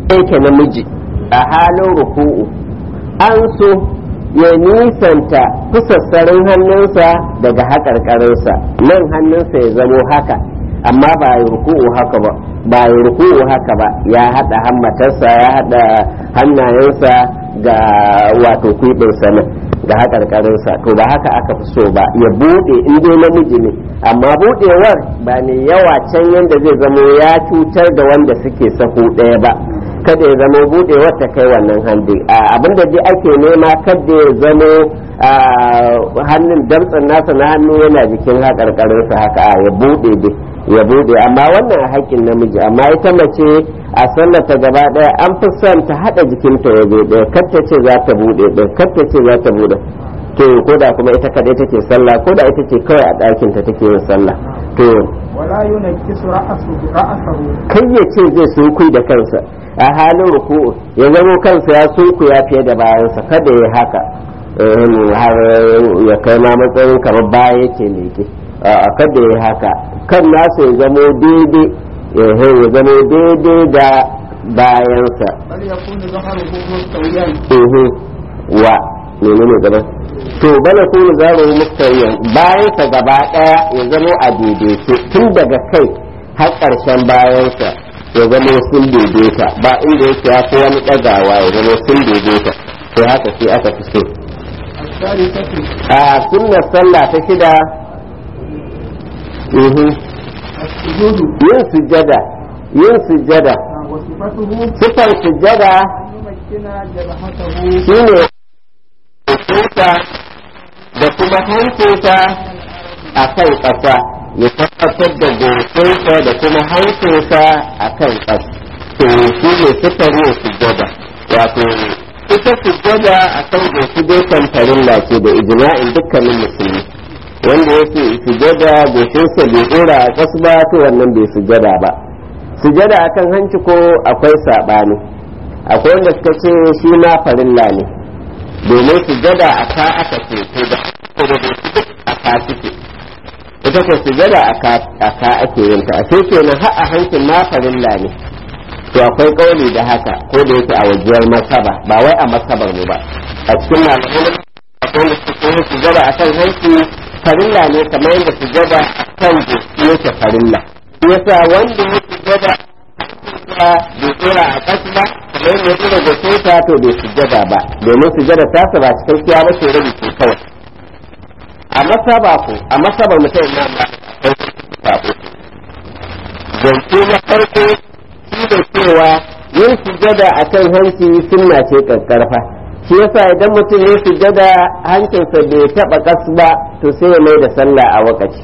yake namiji a halin ruku'u an so ya nisanta fusassarin hannunsa daga haƙarƙarinsa nan hannunsa ya zamo haka amma ba ya ruku'u haka ba ba ya ruku'u haka ba ya haɗa hammatarsa ya haɗa hannayensa ga wato kwiɓinsa nan ga haƙarƙarinsa to ba haka aka fi so ba ya buɗe in dai namiji ne amma buɗewar ba ne yawa can yadda zai zamo ya cutar da wanda suke sahu ɗaya ba kada ya zamo buɗewar ta kai wannan handi abinda dai ake nema kada ya zamo hannun damtsan nasa na hannu yana jikin haƙarƙarinsa haka ya buɗe dai ya buɗe amma wannan a haƙƙin namiji amma ita mace a sallata gaba ɗaya an fi son ta haɗa jikinta ya bai ɗaya kar ta ce za ta buɗe ɗaya kar ta ce za ta buɗe to ko da kuma ita kadai take sallah ko da ita ce kawai a ɗakin ta take yin sallah to wala yunkisu ra'sahu ra'sahu kai ya ce zai sunkui da kansa a halin ruku'u ya zamo kansa ya sunkuya fiye da bayansa kada ya haka har ya kai ma matsayin kamar baya yake leke a kada ya haka kan nasa ya zamo daidai ya zamo daidai da bayansa bal yakunu dhahruhu mustawiyan wa menene gaba to bala ko zaro mustawiyan bayansa gaba daya ya zamo a daidaice tun daga kai har ƙarshen bayansa ya zama sun daidaita ba inda yake ya fi wani ɗagawa ya zama sun daidaita to haka sai aka fi so الثالثة a sunnar sallah ta shida mhm, السجود yin sujjada yin sujjada وصفته sifar sujjada أن يمكن جبهته shine kusa da kuma hancinsa a kan ƙasa ya tabbatar da goshinsa da kuma hancinsa a kan ƙasa to shi ne sifar yin sujjada wato ita sujjada a kan goshi dai kamfarin ce da ijma'in dukkanin musulmi wanda yake sujjada goshinsa bai dora a ƙasa ba to wannan bai sujjada ba sujjada akan hanci ko akwai saɓani akwai wanda suka ce shi ma farilla ne domin sujada a ka aka ce to da ko da duk a ka suke ita ko sujada a ka a ka ake yin ta sai kenan har a hancin ma farilla ne to akwai kauli da haka ko da yake a wajiyar masaba ba wai a masabar mu ba a cikin malaman akwai wanda suke yin sujada a kan hanci farilla ne kamar yadda sujada a kan goshi yake farilla yasa wanda ya sujada ba bai tsora a ƙasa ba kamar yadda ya tsora goshinsa to bai sujada ba domin sujada ta sa ba cikakkiya ba ce rabi ce kawai a masaba ko a masaba mutum na ba sabo zance na farko shi da cewa yin sujada a kan hanci sunna ce ƙarƙarfa shi yasa idan mutum ya sujada hancinsa bai taɓa ƙas ba to sai ya mai da sallah a wakaci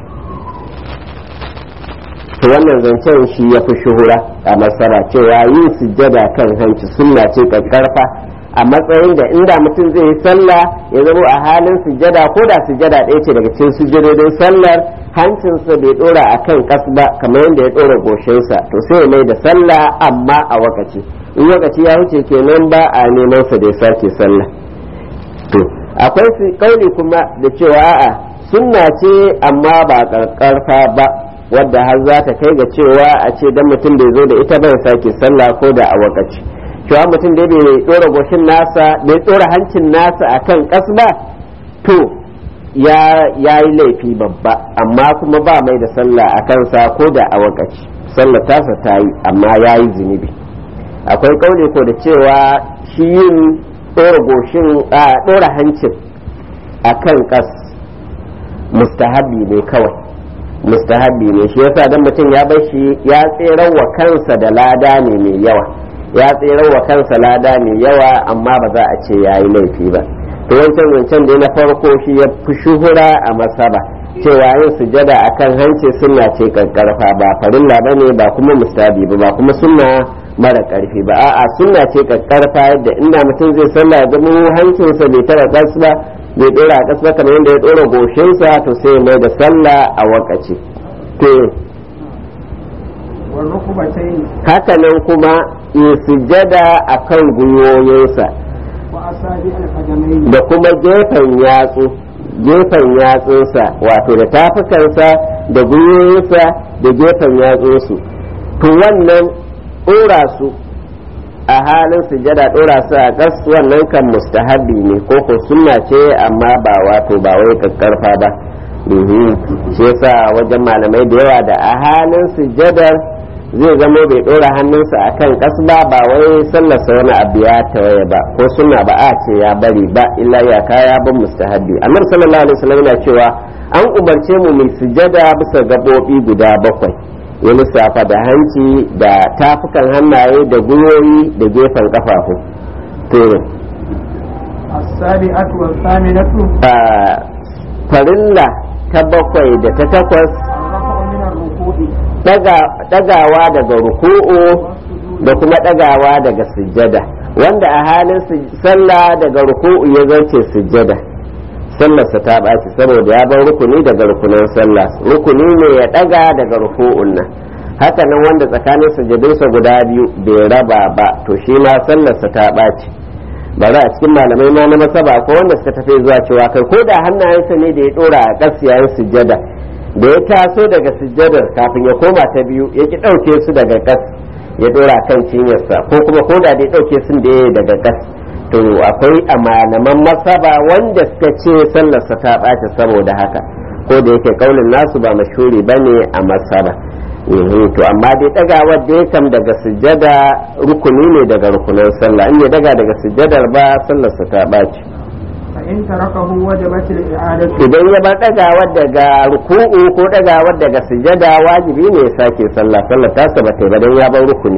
to wannan zancen shi ya fi shuhura a masara cewa yin sujjada kan hanci sunna ce kakkarfa a matsayin da inda mutum zai yi sallah ya zama a halin sujjada ko da sujjada ɗaya ce daga cikin sujjadodin sallar hancinsa bai ɗora a kan ƙas ba kamar yadda ya ɗora goshinsa to sai ya mai da sallah amma a wakaci in wakaci ya wuce kenan ba a neman sa da ya sake sallah to akwai su kauli kuma da cewa a'a sunna ce amma ba karkarfa ba wadda har za ta kai ga cewa a ce dan mutum bai zo da ita bai sake sallah ko da a wakaci cewa mutum da bai dora goshin nasa bai dora hancin nasa akan kas ba to ya yi laifi babba amma kuma ba mai da sallah a kansa ko da a wakaci sallah tasa ta yi amma ya yi zunubi akwai kauli ko da cewa shi yin dora goshin a dora hancin akan kas mustahabi ne kawai mustahabi ne shi yasa dan mutum ya bar shi ya tserar wa kansa da lada ne mai yawa ya tserar wa kansa lada mai yawa amma ba za a ce ya yi laifi ba to wancan wancan da na farko shi ya fi shuhura a masaba cewa yin sujada akan hanci sunna ce karkarfa ba farilla ba ne ba kuma mustahabi ba ba kuma sunna mara karfi ba a'a sunna ce karkarfa yadda inda mutum zai sallah ya zama hancinsa bai tara kas ba bai dora a kasa kamar yadda ya dora goshinsa to sai mai da sallah a wakaci to والركبتين haka nan kuma ya sujada a kan gwiwoyinsa وأصابع القدمين da kuma gefen yatsu gefen yatsunsa wato da tafukansa da gwiwoyinsa da gefen yatsunsu to wannan ɗora su a halin sujada dora su a kas wannan kan mustahabi ne ko ko sunna ce amma ba wato ba wai kakkarfa ba Mhm. shi yasa wajen malamai da yawa da a halin sujadar zai zama bai dora hannunsa a kan kas ba ba wai sallarsa wani abu ya tawaye ba ko sunna ba a ce ya bari ba illa ya kaya bin mustahabi annabi sallallahu alaihi wasallam yana cewa an umarce mu mai sujada bisa gabobi guda bakwai ya lissafa da hanci da tafukan hannaye da gwiwoyi da gefen kafafu to السابعة والثامنة a farilla ta bakwai da ta takwas الرفع من الركوع daga- dagawa daga ruku'u والسجود da kuma dagawa daga sujjada wanda a halin su- sallah daga ruku'u ya zarce sujjada sallarsa ta ɓaci saboda ya bar rukuni daga rukunin sallah rukuni ne ya daga daga ruku'un nan haka nan wanda tsakanin sujjadunsa guda biyu bai raba ba to shi ma sallarsa ta ɓaci bari a cikin malamai ma na masaba ko wanda suka tafi zuwa cewa kai ko da hannayensa ne da ya dora a ƙas yayin sujjada da ya taso daga sujjadar kafin ya koma ta biyu ya ki ɗauke su daga ƙas ya dora kan cinyarsa ko kuma ko da ya ɗauke sun da ya daga ƙas to akwai a malaman masaba wanda suka ce sallarsa ta ɓaci saboda haka ko da yake kaulin nasu ba mashuri ba ne a masaba Mhm, to amma dai dagawar da ya kam daga sujjada rukuni ne daga rukunan sallah in ya daga daga sujjadar ba sallarsa ta ɓaci فإن تركه وجبت الإعادة idan ya bar dagawar daga ruku'u ko dagawar daga sujjada wajibi ne ya sake sallah sallar tasa ba ta yi ba dan ya bar rukuni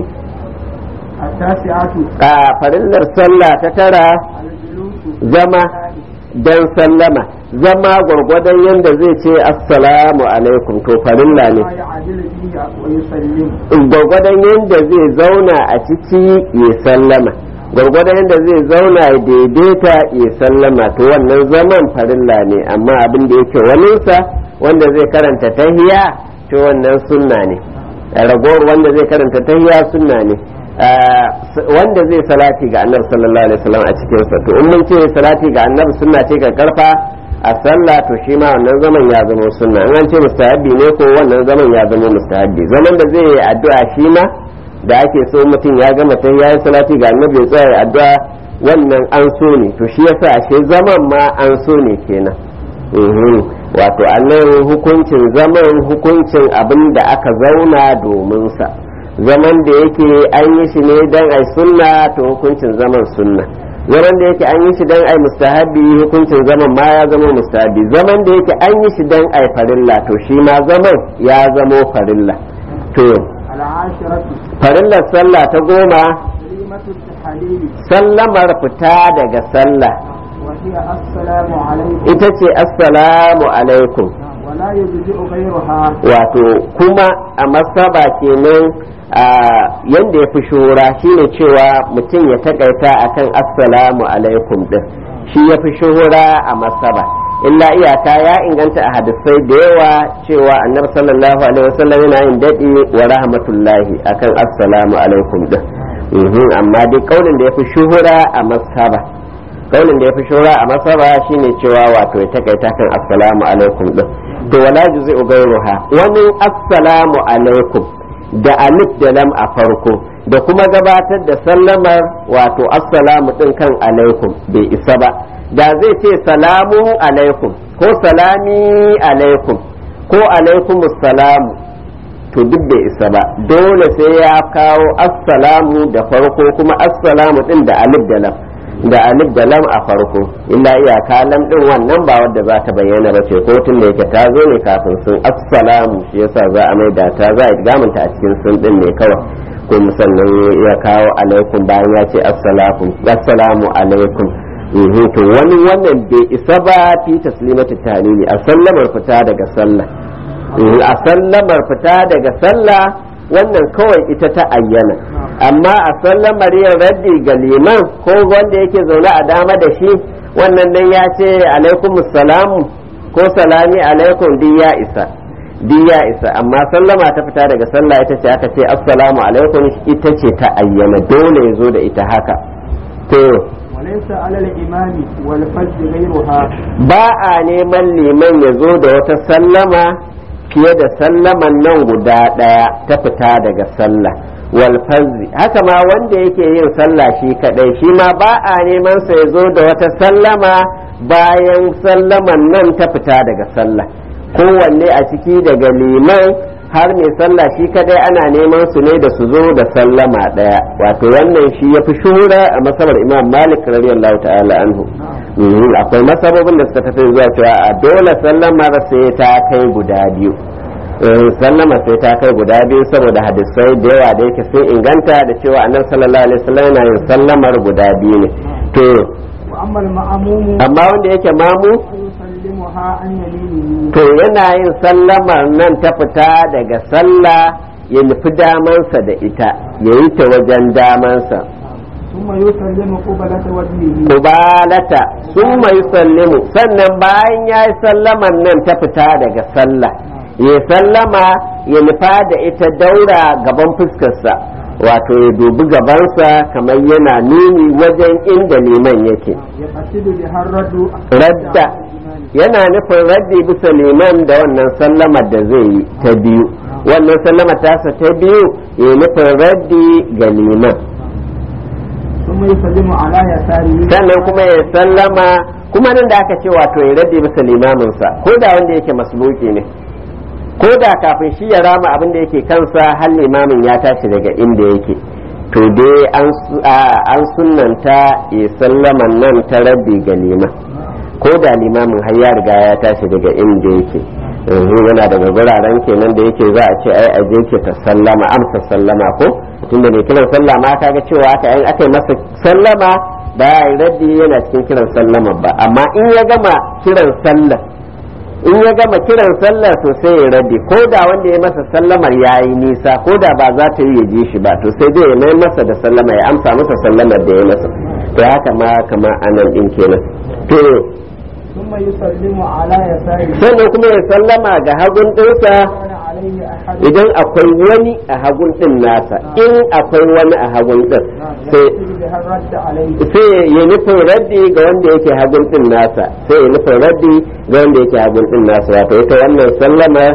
التاسعة a farillar sallah ta tara الجلوس zama dan sallama zama gwargwadon yadda zai ce assalamu alaikum to farilla ne ما يعدل فيه ويسلم gwargwadon yadda zai zauna a ciki ya sallama gwargwadon yadda zai zauna ya daidaita ya sallama to wannan zaman farilla ne amma abin da yake waninsa wanda zai karanta tahiya to wannan sunna ne ragowar wanda zai karanta tahiya sunna ne Ah, s- wanda zai salati ga annabi sallallahu alaihi wasallam a cikinsa to in mun ce salati ga annabi sunna ce ga karfa a sallah to shi ma wannan zaman ya zama sunna in an ce mustahabbi ne ko wannan zaman ya zama mustahabbi zaman da zai yi addu'a shi ma da ake so mutum ya gama ta yayi salati ga annabi ya tsaya ya addu'a wannan an so ne to shi yasa ashe zaman ma an so ne kenan Mhm. wato annan hukuncin zaman hukuncin abin da aka zauna domin sa zaman da yake an yi shi ne dan ai sunna to hukuncin zaman sunna zaman da yake an yi shi dan ai mustahabi hukuncin zaman ma ya zama mustahabi zaman da yake an yi shi dan ai farilla to shi ma zaman ya zamo farilla to العاشرة farillar sallah ta goma كلمة التحليل sallamar fita daga sallah وهي السلام عليكم ita ce assalamu alaikum ولا يجزئ غيرها wato kuma a masaba kenan a yanda ya fi shura shine cewa mutum ya takaita akan assalamu alaikum din shi ya fi shuhura a masaba illa iyaka ya inganta a hadisai da yawa cewa annabi sallallahu alaihi wasallam yana yin daɗi wa rahmatullahi akan assalamu alaikum din Mhm, amma dai kaulin da ya fi shuhura a masaba kaulin da ya fi shura a masaba shine cewa wato ya takaita kan assalamu alaikum din to wala juz'u ghayruha wani assalamu alaikum da alif da lam a farko da kuma gabatar da sallamar wato assalamu din kan alaikum bai isa ba da zai ce salamu alaikum ko salami alaikum ko alaikumus salamu to duk bai isa ba dole sai ya kawo assalamu da farko kuma assalamu din da alif da lam da alif da lam a farko illa iyaka lam din wannan ba wadda za ta bayyana ba ce ko tun da yake ta zo ne kafin sun assalamu shi yasa za a mai da ta za a gamanta a cikin sun din ne kawai ko musannan ya kawo alaikum bayan ya ce assalamu assalamu alaikum Mhm, to wani wannan bai isa ba fi taslimatu talili a sallamar fita daga sallah Mhm, a sallamar fita daga sallah wannan kawai ita ta ayyana amma a sallamar yin raddi ga liman ko wanda yake zaune a dama da shi wannan dan ya ce alaikum salamu ko salami alaikum duk ya isa duk ya isa amma sallama ta fita daga sallah ita ce aka ce assalamu alaikum ita ce ta ayyana dole ya zo da ita haka to وليس على الإمام والفجر غيرها ba a neman liman ya zo da wata sallama fiye da sallaman nan guda ɗaya ta fita daga sallah wal fazzi haka ma wanda yake yin sallah shi kadai shi ma ba a neman sa ya zo da wata sallama bayan sallaman nan ta fita daga sallah kowanne a ciki daga liman har mai sallah shi kadai ana neman su ne da su zo da sallama daya wato wannan shi ya fi shuhura a masabar imam malik radiyallahu ta'ala anhu Mhm, akwai masababin da suka tafi zuwa cewa a dole sallamar sai ta kai guda biyu Eh, sallama sai ta kai guda biyu saboda hadisai da yawa da yake sun inganta da cewa annabi sallallahu alaihi wasallam yana yin sallamar guda biyu ne to وأما المأموم amma wanda yake mamu فيسلمها عن يمينه to yana yin sallamar nan ta fita daga sallah ya nufi damansa da ita ya yi ta wajen damansa ثم يسلم قبلة وجهه kubalata sun mai sallimu sannan bayan ya yi sallaman nan ta fita daga sallah ya sallama ya nufa da ita daura gaban fuskarsa wato ya dubi gabansa kamar yana nuni wajen inda liman yake يقصد بها الرد radda yana nufin raddi bisa liman da wannan sallamar da zai yi ta biyu wannan sallama tasa ta biyu ya nufin raddi ga liman ثم يسلم على يساره sannan kuma ya sallama kuma nan da aka ce wato ya raddi bisa limaminsa ko da wanda yake masbuki ne ko da kafin shi ya rama abin da yake kansa har limamin ya tashi daga inda yake to dai an su- a- an sunnanta ya sallaman nan ta raddi ga liman ko da limamin har ya riga ya tashi daga inda yake yanzu yana daga guraren kenan da yake za a ce ai aje ke ta sallama amsa sallama ko tunda mai kiran sallama kaga cewa aka yi aka yi masa sallama ba ya yi raddi yana cikin kiran sallama ba amma in ya gama kiran sallah in ya gama kiran sallah to sai ya raddi ko da wanda ya masa sallamar ya yi nisa ko da ba za ta yi ya ji shi ba to sai dai ya mai masa da sallama ya amsa masa sallamar da ya masa to haka ma kama anan din kenan to ثم يسلم على يساره sannan kuma ya sallama ga hagun ɗinsa كان عليه أحد idan akwai wani a hagun ɗin nasa in akwai wani a hagun ɗin sai يقصد بها الرد عليه sai ya nufin raddi ga wanda yake hagun ɗin nasa sai ya nufin raddi ga wanda yake hagun ɗin nasa wato ita wannan sallama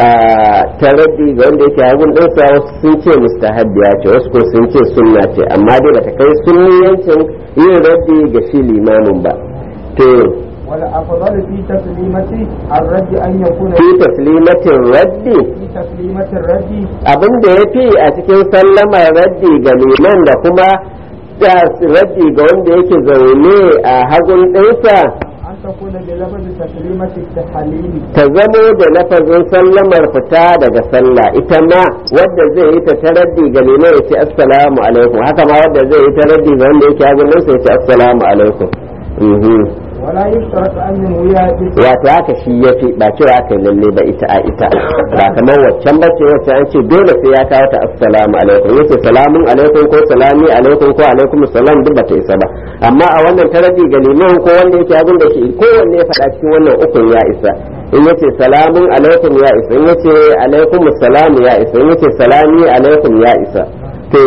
ah, ta raddi ga wanda yake hagun ɗinsa wasu sun ce mustahabbiya ce wasu ko sun ce sunna ce amma dai bata kai sunniyancin yin raddi ga shi limamin ba to والأفضل في تسليمة الرد أن يكون fi taslimatin raddi في تسليمة الرد abin da ya fi a cikin sallamar raddi ga liman da kuma da raddi ga wanda yake zaune a hagun ɗinsa أن تكون بلفظ تسليمة التحليل ta zamo da lafazin sallamar fita daga sallah ita ma wadda zai yi ta ta raddi ga liman ya ce assalamu alaikum haka ma wadda zai yi ta raddi ga wanda yake hagun ɗinsa ya ce assalamu alaikum Mhm. ولا يشترط أن ينوي بس- wato haka shi ya fi ba cewa aka yi lalle ba ita a ita ba kamar waccan ba ce wacce an ce dole sai ya kawo ta assalamu alaikum yace salamun alaikum ko salami alaikum ko alaikum salam duk bata isa ba amma a wannan tarabi ga liman ko wanda yake abin da shi ko wanne ya faɗa cikin wannan ukun ya isa in yace salamun alaikum ya isa in yace alaikum salam ya isa in yace salami alaikum ya isa to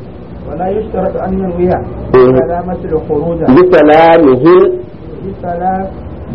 ولا يشترط أن ينوي إيه. سلامة الخروج bi salamihi بسلام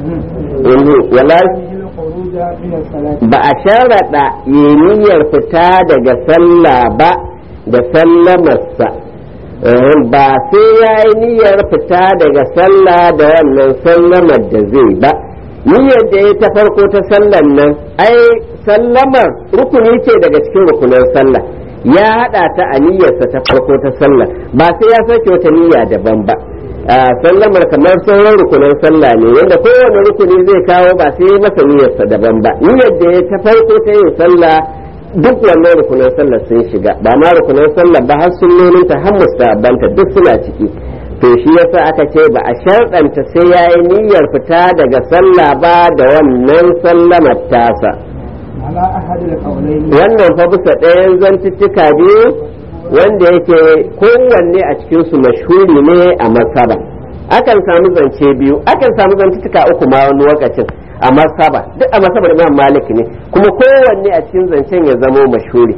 wala الخروج من الصلاة ba a sharaɗa yi niyyar fita daga sallah ba da sallamarsa Eh, ba sai ya yi niyyar fita daga sallah da wannan sallamar da zai ba niyyar da ya ta farko ta sallar nan ai sallamar rukuni ce daga cikin rukunan sallah ya haɗa ta a niyyarsa ta farko ta sallah ba sai ya sake wata niyya daban ba a sallamar kamar sauran rukunan sallah ne wanda kowane rukuni zai kawo ba sai masa niyyarsa daban ba niyyar da ya ta farko ta yin sallah duk wannan rukunan sallah sun shiga ba ma rukunan sallah ba har sunnonin ta har mustahabbanta duk suna ciki to shi yasa aka ce ba a sharɗanta sai ya yi niyyar fita daga sallah ba da wannan sallamar tasa على أحد القولين wannan fa bisa ɗayan zantuttuka biyu wanda yake kowanne a cikinsu mashhuri ne a masaba akan samu zance biyu akan samu zantuttuka uku ma wani lokacin a masaba duk a masabar imam malik ne kuma kowanne a cikin zancen ya zamo mashhuri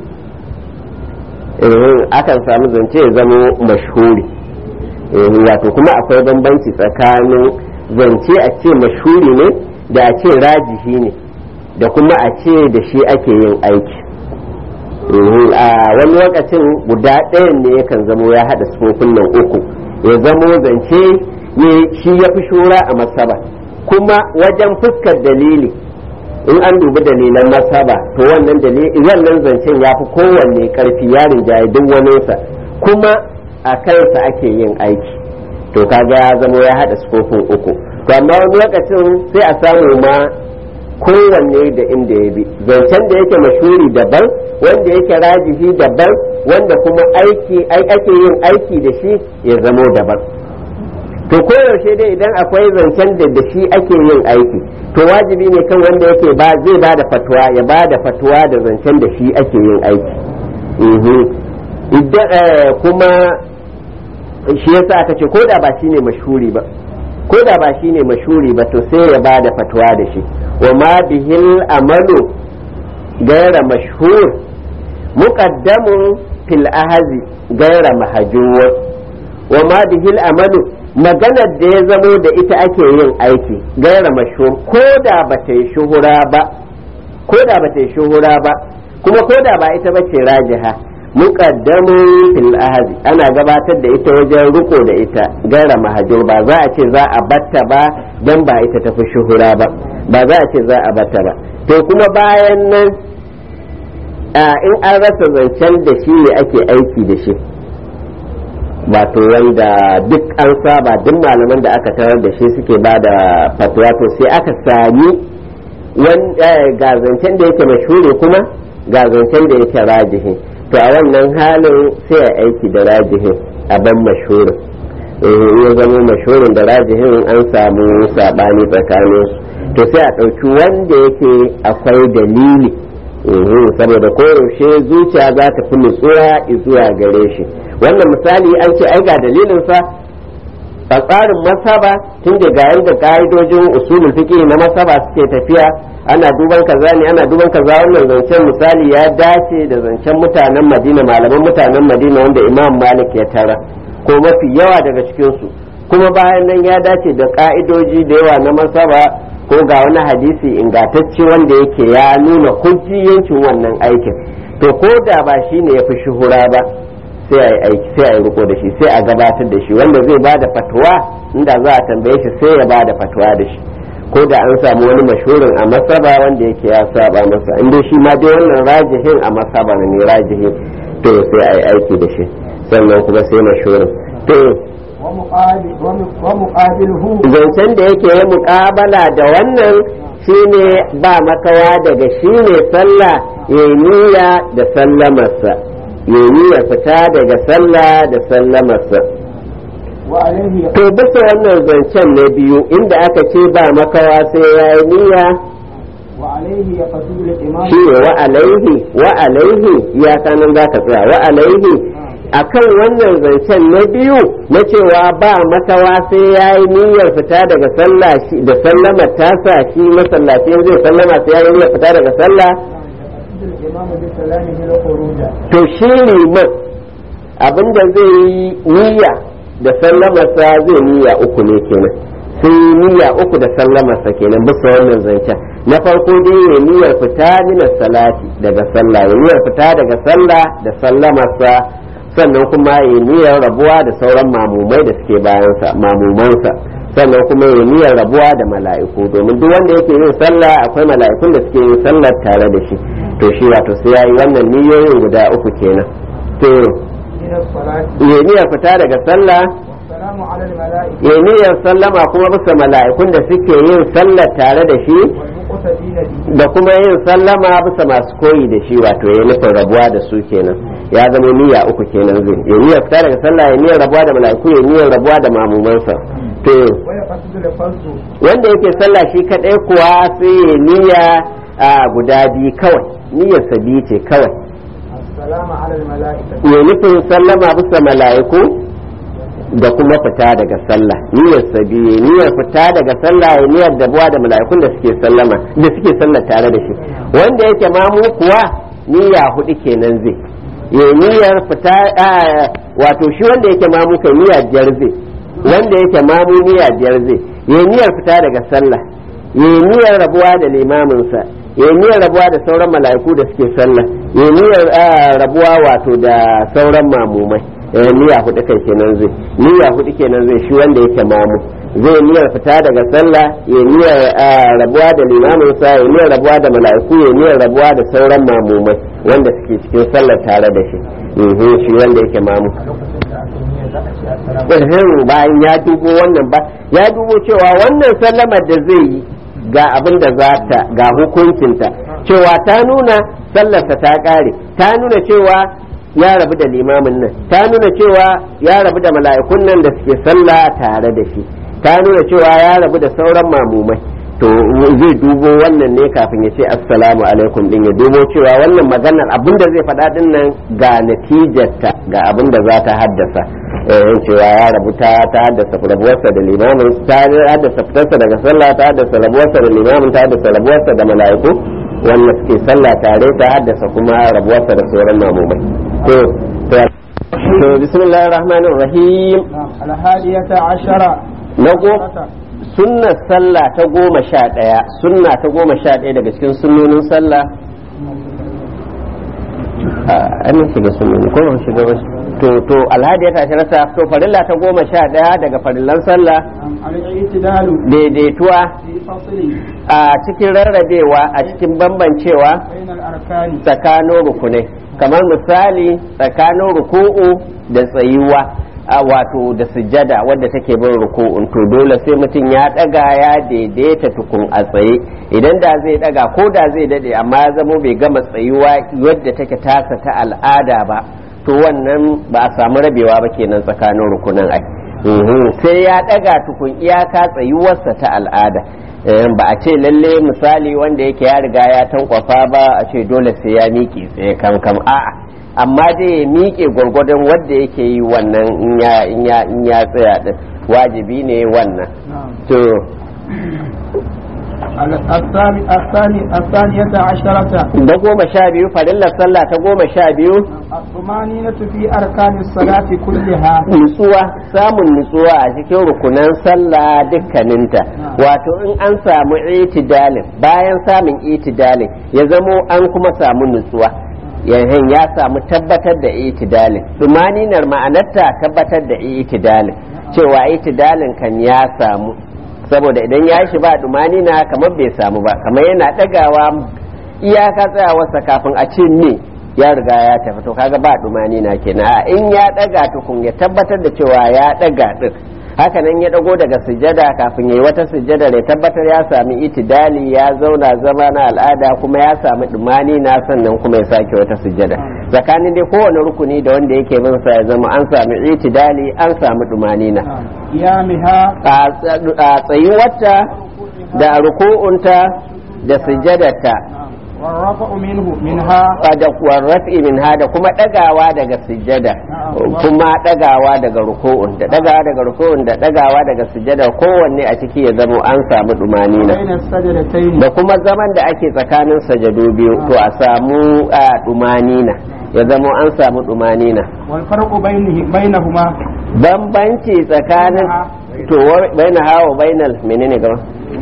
eh akan samu zance ya zamo mashhuri eh wato kuma akwai bambanci tsakanin zance a ce mashhuri ne da a ce rajihi ne da kuma a ce da shi ake yin aiki a wani lokacin guda ɗayan ne yakan zamo ya haɗa sufofin nan uku ya zamo zance shi ya fi shura a masaba kuma wajen fuskar dalili in an dubi dalilan masaba to wannan wannan zancen ya fi kowanne karfi ya rinjaye duk waninsa kuma a kansa ake yin aiki to kaga ya zamo ya haɗa sufofin uku to amma wani lokacin sai a samu ma kowanne da inda ya bi zancen da yake mashuri daban wanda yake rajihi daban wanda kuma aiki ake yin aiki da shi ya zamo daban to koyaushe dai idan akwai zancen da da shi ake yin aiki to wajibi ne kan wanda yake ba zai ba da fatuwa ya ba da fatuwa da zancen da shi ake yin aiki idan kuma shi yasa aka ce ko da ba shine mashhuri ba ko da ba shine mashhuri ba to sai ya ba da fatuwa da shi wa ma bihil amalu gaira mashhur muqaddamun fil ahazi gaira mahjur wa ma bihil amalu maganar da ya zamo da ita ake yin aiki gaira mashhur ko da ba ta yi shuhura ba ko da ba ta yi shuhura ba kuma ko da ba ita ba ce rajiha muqaddamun fil ahadi ana gabatar da ita wajen riko da ita gaira mahajur ba za a ce za a batta ba dan ba ita tafi shuhura ba ba za a ce za a batta ba to kuma bayan nan in an rasa zancen da shi ne ake aiki da shi wato wanda duk an saba duk malaman da aka tarar da shi suke ba da fatwa to sai aka sami ga zancen da yake mashhuri kuma ga zancen da yake rajihi to a wannan halin sai a aiki da rajihin a ban mashhurin ya zama mashhurin da rajihin an samu sabani tsakanin su to sai a ɗauki wanda yake akwai dalili saboda koyaushe zuciya za ta fi nutsuwa zuwa gare shi wannan misali an ce ai ga dalilinsa a tsarin masaba tun da ga yadda ka'idojin usulul fiqh na masaba suke tafiya ana duban kaza ne ana duban kaza wannan zancen misali ya dace da zancen mutanen madina malaman mutanen madina wanda imam malik ya tara ko mafi yawa daga cikinsu kuma bayan nan ya dace da ka'idoji da yawa na masaba ko ga wani hadisi ingantacce wanda yake ya nuna hujjiyancin wannan aikin to ko da ba shi ne ya fi shuhura ba sai a yi aiki sai a yi riko da shi sai a gabatar da shi wanda zai ba da fatuwa inda za a tambaye shi sai ya ba da fatuwa da shi ko da an samu wani mashhurin a masaba wanda yake ya saba masa inda shi ma dai wannan rajihin a masaba ne rajihin to sai a yi aiki da shi sannan kuma sai mashhurin to zancen da yake yi muƙabala da wannan shine ba makawa daga shine sallah ya niyya da sallamarsa ya niyya fita daga sallah da sallamarsa to bisa wannan zancen na biyu inda aka ce ba makawa sai ya yi niyya shi ne wa alaihi wa alaihi ya kanan za ka tsaya wa alaihi akan wannan zancen na biyu na cewa ba makawa sai ya yi niyyar fita daga sallah da sallama tasa shi masallacin zai sallama sai ya yi niyyar fita daga sallah to shi liman abinda zai yi niyya da sallamarsa zai niyya uku ne kenan sai niyya uku da sallamarsa kenan bisa wannan zancen na farko dai ya niyyar fita mina salati daga sallah ya niyyar fita daga sallah da sallamarsa sannan kuma ya niyyar rabuwa da sauran mamumai da suke bayansa mamumansa sannan kuma ya niyyar rabuwa da mala'iku domin duk wanda yake yin sallah akwai mala'ikun da suke yin sallar tare da shi to shi wato sai yayi wannan niyoyin guda uku kenan to ya niyyar fita daga sallah ya niyyar sallama kuma bisa mala'ikun da suke yin sallar tare da shi da kuma yin sallama bisa masu koyi da shi wato ya nufin rabuwa da su kenan ya zama niyya uku kenan zai ya niyyar fita daga sallah ya niyyar rabuwa da mala'iku ya niyyar rabuwa da mamumansa to wanda yake sallah shi kadai kuwa sai ya niyya a guda biyu kawai niyyar sabi ce kawai ya nufin sallama bisa mala'iku da kuma fita daga sallah niyyar sabi niyyar fita daga sallah ya niyyar dabuwa da mala'ikun da suke sallama da suke sallah tare da shi wanda yake mamu kuwa niyya hudu kenan zai ya niyyar fita wato shi wanda yake mamu kai niyya biyar zai wanda yake mamu niyya biyar zai ya niyyar fita daga sallah ya niyyar rabuwa da limaminsa ya niyyar rabuwa da sauran mala'iku da suke sallah ya niyyar rabuwa wato da sauran mamumai niyya hudu kai kenan zai niyya hudu kenan zai shi wanda yake mamu zai niyyar fita daga sallah ya niyyar rabuwa da limamin sa ya niyyar rabuwa da mala'iku ya niyyar rabuwa da sauran mamumai wanda suke cikin sallar tare da shi shi wanda yake mamu bayan ya dubo wannan ba ya dubo cewa wannan sallamar da zai yi ga abin da za ta ga hukuncinta cewa ta nuna sallarsa ta kare ta nuna cewa ya rabu da limamin nan ta nuna cewa ya rabu da mala'ikun nan da suke sallah tare da shi ta nuna cewa ya rabu da sauran mamumai to zai dubo wannan ne kafin ya ce assalamu alaikum din ya dubo cewa wannan maganar abin da zai faɗa din nan ga natijarta ga abin da za ta haddasa eh cewa ya rabu ta ta haddasa rabuwarsa da limamin ta haddasa fitarsa daga sallah ta haddasa rabuwarsa da limamin ta haddasa rabuwarsa da mala'iku wannan suke sallah tare ta haddasa kuma rabuwarsa da sauran mamumai to to bismillahir rahmanir rahim alhadiyata ashara na sunnar sallah ta goma sha ɗaya sunna ta goma sha ɗaya daga cikin sunnonin sallah an shiga sunnoni ko ban shiga wasu to to alhadi ya tashi rasa to farilla ta goma sha ɗaya daga farillan sallah daidaituwa a cikin rarrabewa a cikin bambancewa tsakanin rukunai kamar misali tsakanin ruku'u da tsayuwa a wato da sujjada wadda take bin ruku'un to dole sai mutum ya daga ya daidaita tukun a tsaye idan da zai daga ko da zai dade amma ya zamo bai gama tsayuwa yadda take tasa ta al'ada ba to wannan ba a samu rabewa ba kenan tsakanin rukunan ai sai ya daga tukun iyaka tsayuwarsa ta al'ada ba a ce lalle misali wanda yake ya riga ya tankwafa ba a ce dole sai ya miƙe tsaye kam a'a amma dai ya miƙe gwargwadon wadda yake yi wannan in ya tsaya din wajibi ne wannan to الثانية عشرة da goma sha biyu farillar sallah ta goma sha biyu الطمأنينة في أركان الصلاة كلها nutsuwa samun nutsuwa a cikin rukunan sallah dukkaninta wato in an samu itidalin bayan samun itidalin ya zamo an kuma samu nutsuwa yayin ya samu tabbatar da itidalin dumaninar ma'anarta tabbatar da itidalin cewa itidalin kan ya samu saboda idan ya shi ba dumanina kamar bai samu ba kamar yana dagawa iyaka tsayawarsa kafin a ce me ya riga ya tafi to kaga ba dumanina kenan a in ya daga tukun ya tabbatar da cewa ya daga din haka nan ya dago daga sujjada kafin yayi wata sujjada ya tabbatar ya sami itidali ya zauna zama na al'ada kuma ya sami dumani na sannan kuma ya sake wata sujjada tsakanin dai kowane rukuni da wanda yake bin sa ya zama an sami itidali an sami dumani na قيامها a tsayuwarta da ruku'unta da sujjadarta والرفع منه منها da warrafi min da kuma dagawa daga sujjada kuma dagawa daga ruku'un da dagawa daga ruku'un da dagawa daga sujjada kowanne a ciki ya zamo an samu dumanina بين السجدتين da kuma zaman da ake tsakanin sajadu biyu to a samu a dumanina ya zamo an samu dumanina والفرق بينه بينهما bambanci tsakanin to baina hawa bainal menene gaba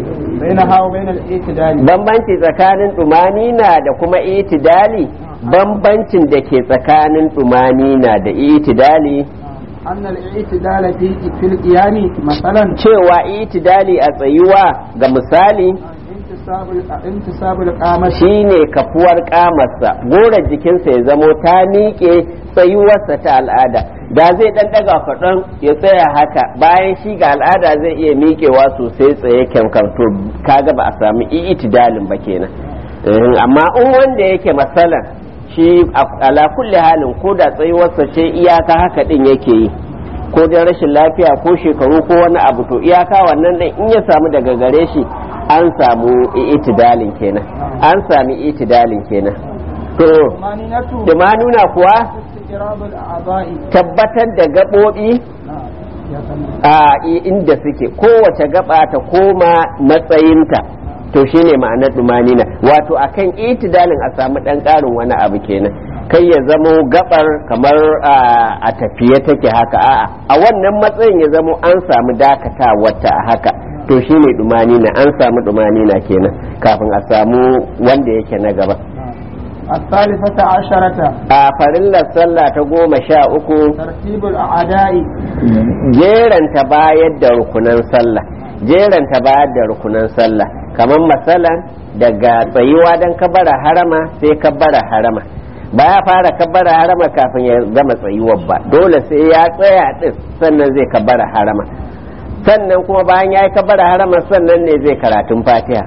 بينها وبين الاعتدال bambanci tsakanin dumanina da kuma itidali bambancin da ke tsakanin dumanina da itidali أن الاعتدال في في القيام مثلا cewa itidali a tsayuwa ga misali انتصاب انتصاب القامة shine kafuwar kamarsa gorar jikinsa ya zamo ta miƙe tsayuwarsa ta al'ada da zai dan daga kaɗan ya tsaya haka bayan shi ga al'ada zai iya miƙewa sosai tsaye kyamkam to kaga ba a samu itidalin ba kenan Eh, amma in wanda yake masalan shi a- ala kulli halin ko da tsayuwarsa ce iyaka haka din yake yi ko dan rashin lafiya ko shekaru ko wani abu to iyaka wannan din in ya samu daga gare shi an samu itidalin kenan an sami itidalin kenan to طمأنينة da ma nuna kuwa استقراب الأعضاء tabbatar da gaɓoɓi نعم. يا سلام. a i- inda suke kowace gaba ta koma matsayinta to shine ma'anar dumanina wato akan itidalin a samu ɗan ƙarin wani abu kenan kai ya zamo gabar kamar a a tafiye take haka a'a a wannan matsayin ya zamo an samu dakatawarta a haka to shine dumanina an samu dumanina kenan kafin a samu wanda yake na gaba الثالثة عشرة a farillar sallah ta goma sha uku ترتيب الأعداء jeranta bayar da rukunan sallah jeranta bayar da rukunan sallah kamar masalan daga tsayuwa don kabbara harama sai kabbara harama ba ya fara kabbara harama kafin ya gama tsayuwar ba dole sai ya tsaya din sannan zai kabbara harama sannan kuma bayan ya yi kabbara harama sannan ne zai karatun fatiha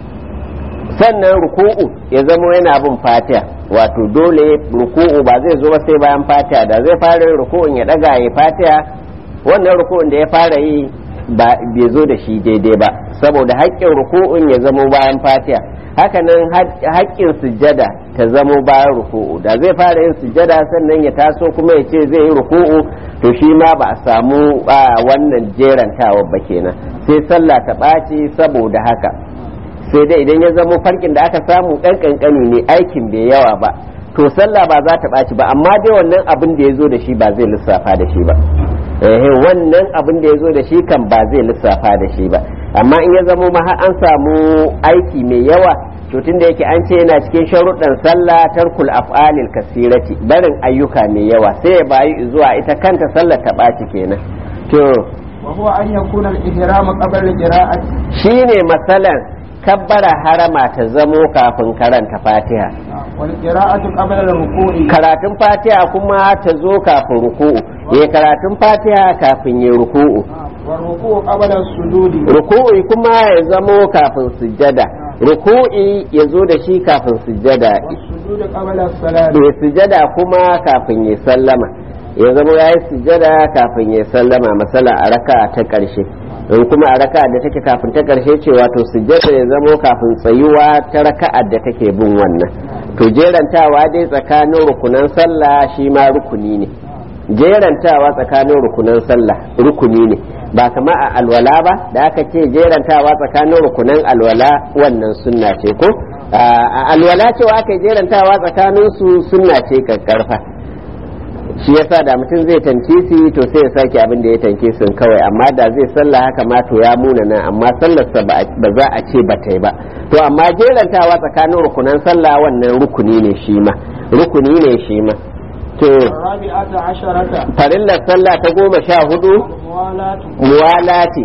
sannan ruku'u ya zama yana bin fatiha wato dole ruku'u ba zai zo ba sai bayan fatiha da zai fara yin ruku'un ya daga ya fatiha wannan ruku'un da ya fara yi ba bai zo da shi daidai ba saboda haƙƙin ruku'un ya zama bayan fatiha hakanan haƙƙin sujjada ta zamo bayan ruku'u da zai fara yin sujjada sannan ya taso kuma ya ce zai yi ruku'u to shi ma ba a samu wannan jerantawa ba kenan sai sallah ta ɓaci saboda haka sai dai idan ya zamo farkin da aka samu ɗan ƙanƙani ne aikin bai yawa ba to sallah ba za ta ɓaci ba amma dai wannan abin da ya zo da shi ba zai lissafa da shi ba eh wannan abin da ya zo da shi kan ba zai lissafa da shi ba amma in ya zamo ma har an samu aiki mai yawa to tunda yake an ce yana cikin sharuɗan sallah tarkul af'alil kasirati barin ayyuka mai yawa sai ya bayi zuwa ita kanta sallar ta ɓaci kenan to وهو أن يكون الإحرام قبل القراءة shine masalan kabbara harama ta zamo kafin karanta fatiha والقراءة قبل الركوع karatun fatiha kuma ta zo kafin ruku'u ya karatun fatiha kafin ya ruku'u والركوع قبل السجود ruku'i kuma ya zamo kafin sujjada ruku'i ya zo da shi kafin sujjada والسجود قبل الصلاة ya sujjada kuma kafin ya sallama ya zamo ya yi sujjada kafin ya sallama masala a raka ta ƙarshe in kuma a raka da take kafin ta ƙarshe ce wato sujjada ya zamo kafin tsayuwa ta raka'ar da take bin wannan to jerantawa dai tsakanin rukunan sallah shi ma rukuni ne jerantawa tsakanin rukunan sallah rukuni ne ba kama a alwala ba da aka ce jerantawa tsakanin rukunan alwala wannan sunna ce ko a alwala cewa aka yi jerantawa tsakanin su sunna ce kakkarfa shi yasa da mutum zai tankisi to sai ya sake abin da ya tankisin kawai amma da zai sallah haka ma to ya muna nan amma sallarsa ba za a ce ba ta yi ba to amma jerantawa tsakanin rukunan sallah wannan rukuni ne shi ma rukuni ne shi ma to الرابعة عشرة farillar sallah ta goma sha hudu الموالاة muwalati